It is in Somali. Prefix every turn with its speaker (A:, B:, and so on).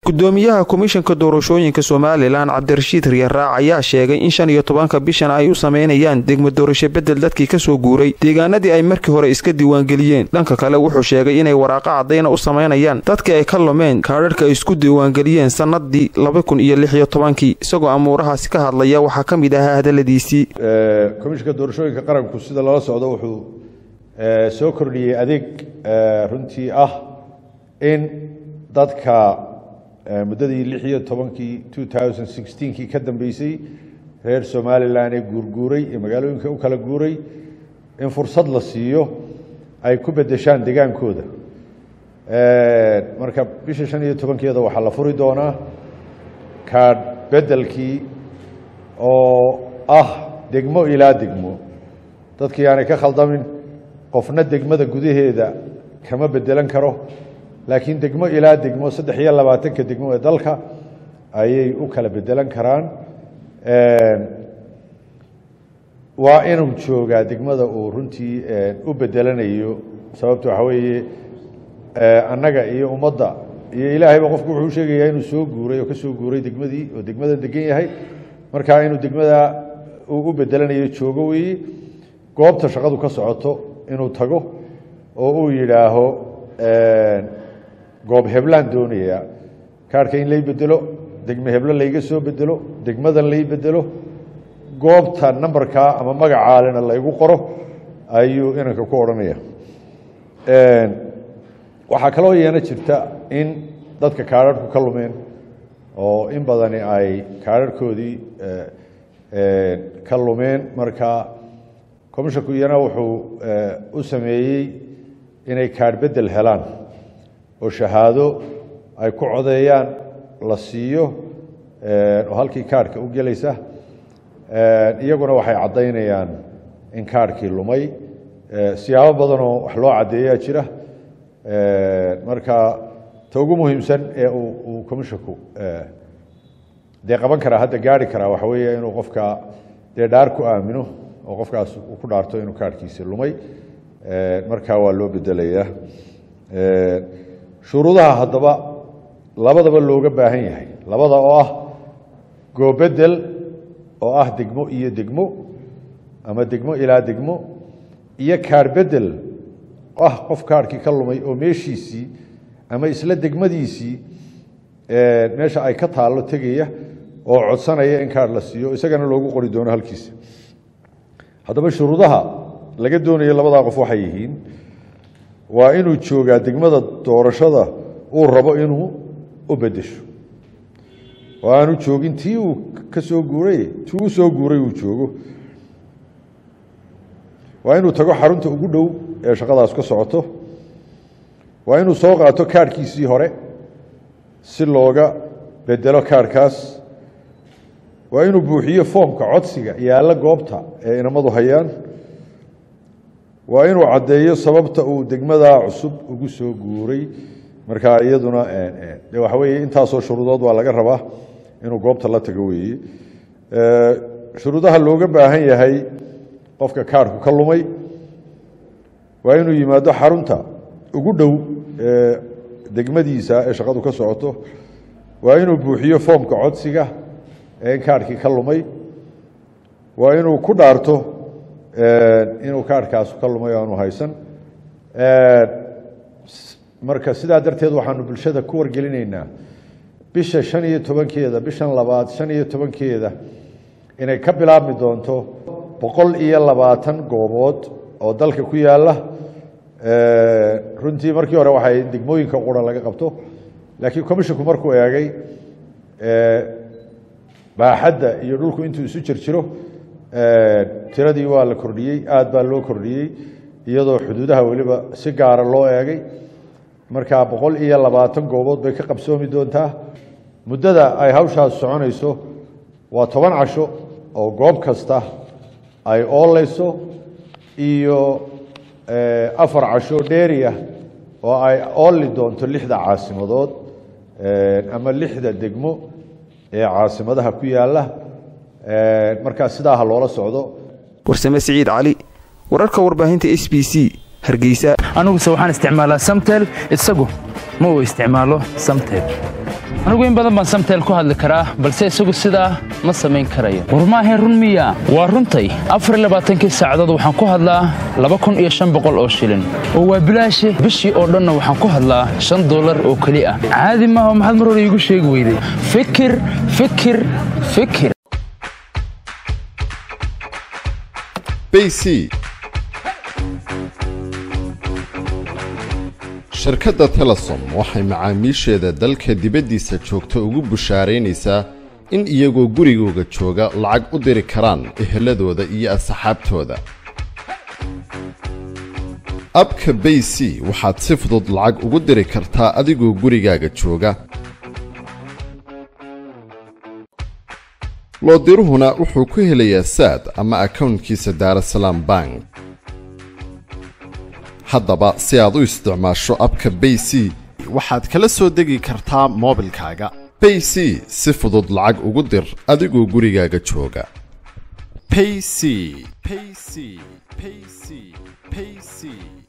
A: gudoomiyaha komishanka doorashooyinka somalilan cabdirashiid riyaraac ayaa sheegay in shan iyo tobanka bishan ay u sameynayaan degmo doorasho bedel dadkii kasoo guuray deegaanadii ay markii hore iska diiwaangeliyeen dhanka kale wuxuu sheegay inay waraaqo caddayna u sameynayaan dadkii ay ka lumeen kaadharhka ay isku diiwaangeliyeen sannadii laba kun iyo lix iyo tobankii isagoo amuurahaasi ka hadlaya waxaa ka mid ahaa hadaladiisii
B: komishanka doorashooyinka qaranku sida lala socdo wuxuu soo kordhiyey adeeg runtii ah in dadka muddadii lix iyo tobankii two thousand sixteenkii ka dambeysay reer somalilan ee guurguuray ee magaalooyinka u kala guuray in fursad la siiyo ay ku bedeshaan degaankooda marka bisha shan iyo tobankeeda waxaa la furi doonaa kaadh bedelkii oo ah degmo ilaa degmo dadkii aanay ka khaldamin qofna degmada gudaheeda kama bedelan karo laakiin degmo ilaa degmo saddex iyo labaatanka degmo ee dalka ayay u kala bedelan karaan waa inuu joogaa degmada uu runtii u bedelanayo sababto waxaa weeye annaga iyo ummadda iyo ilaahayba qofku wuxuu sheegayaa inuu soo guuray oo ka soo guuray degmadii oo degmada degan yahay markaa inuu degmada uu u bedelanayo joogo weeye goobta shaqadu ka socoto inuu tago oo uu yidhaaho goob heblaan doonaya kaarhka in lay bedelo degme heblo layga soo bedelo degmadan lay bedelo goobta nambarkaa ama magacaalena laygu qoro ayuu inanka ku odhanaya waxaa kaloo yeena jirta in dadka kaarharhku ka lumeen oo in badani ay kaarharhkoodii ka lumeen marka commishanku iyana wuxuu u sameeyey inay kaarh bedel helaan oo shahaado ay ku codeeyaan la siiyo oo halkii kaarhka u gelaysa iyaguna waxay caddaynayaan in kaarhkii lumay siyaabo badanoo wax loo caddeeyaa jira marka ta ugu muhiimsan ee uu commishanku dee qaban karaa hadda gaari karaa waxa weeye inuu qofka dee dhaar ku aamino oo qofkaas uu ku dhaarto inuu kaarhkiisi lumay markaa waa loo bedelayaa shuruudaha haddaba labadaba looga baahan yahay labada oo ah goobedel oo ah degmo iyo degmo ama degmo ilaa degmo iyo kaar bedel ah qof kaarhkii ka lumay oo meeshiisii ama isla degmadiisii meesha ay ka taallo tegaya oo codsanaya in kaarh la siiyo isagana loogu qori doono halkiisa haddaba shuruudaha laga doonayo labadaa qof waxay yihiin waa inuu joogaa degmada doorashada uu rabo inuu u bedesho oo aanu joogin tii uu ka soo guuray tii u soo guuray uu joogo waa inuu tago xarunta ugu dhow ee shaqadaas ka socoto waa inuu soo qaato kaarhkiisii hore si looga bedelo kaarhkaas waa inuu buuxiyo foomka codsiga yaalla goobta ee inamadu hayaan waa inuu caddeeyo sababta uu degmadaa cusub ugu soo guuray markaa iyaduna de waxa weeye intaasoo shuruudood waa laga rabaa inuu goobta la tago weeye shuruudaha looga baahan yahay qofka kaarhku ka lumay waa inuu yimaado xarunta ugu dhow ee degmadiisa ee shaqadu ka socoto waa inuu buuxiyo foomka codsiga ee in kaarhkii ka lumay waa inuu ku dhaarto inuu kaarhkaas ka lumay aanu haysan marka sidaa darteed waxaanu bulshada ku wargelinaynaa bisha shan iyo tobankeeda bishan labaad shan iyo tobankeeda inay ka bilaabmi doonto boqol iyo labaatan goobood oo dalka ku yaala runtii markii hore waxay degmooyinka qura laga qabto laakiin commishanku markuu eegay baaxadda iyo dhulku intuu isu jirjiro tiradii waa la kordhiyey aad baa loo kordhiyey iyadoo xuduudaha weliba si gaara loo eegay markaa boqol iyo labaatan goobood bay ka qabsoomi doontaa muddada ay hawshaas soconayso waa toban casho oo goob kasta ay oolayso iyo afar casho dheeri ah oo ay ooli doonto lixda caasimadood ama lixda degmo ee caasimadaha ku yaala markaa sidaa ha loola socdo
A: warsame siciid cali wararka warbaahinta s b c hargeysa
C: aniguse waxaan isticmaalaa samtel isagu ma uu isticmaalo samtel anigu in badan baan samtel ku hadli karaa balse isagu sidaa ma samayn karayo war maahayn run miya waa runtay afarlabaaatankii saacadood waxaan ku hadlaa laba kun iyo shan boqol oo shilin oo waa bilaashi bishii oo dhanna waxaan ku hadlaa shan dollar oo keli ah caadi maaha maxaad mar hore iigu sheegi weyday fikir fikir fikir
D: bc shirkadda telesom waxay macaamiisheeda dalka dibaddiisa joogta ugu bushaaraynaysaa in iyagoo gurigooga jooga lacag u diri karaan eheladooda iyo asxaabtooda abka bay c waxaad si fudud lacag ugu diri kartaa adigoo gurigaaga jooga loodiruhuna wuxuu ku helayaa saad ama akownkiisa daarasalaam bank haddaba si aad u isticmaasho abka bay c waxaad kala soo degi kartaa moobilkaaga bay c si fudud lacag ugu dir adigoo gurigaaga jooga payc payc payc payc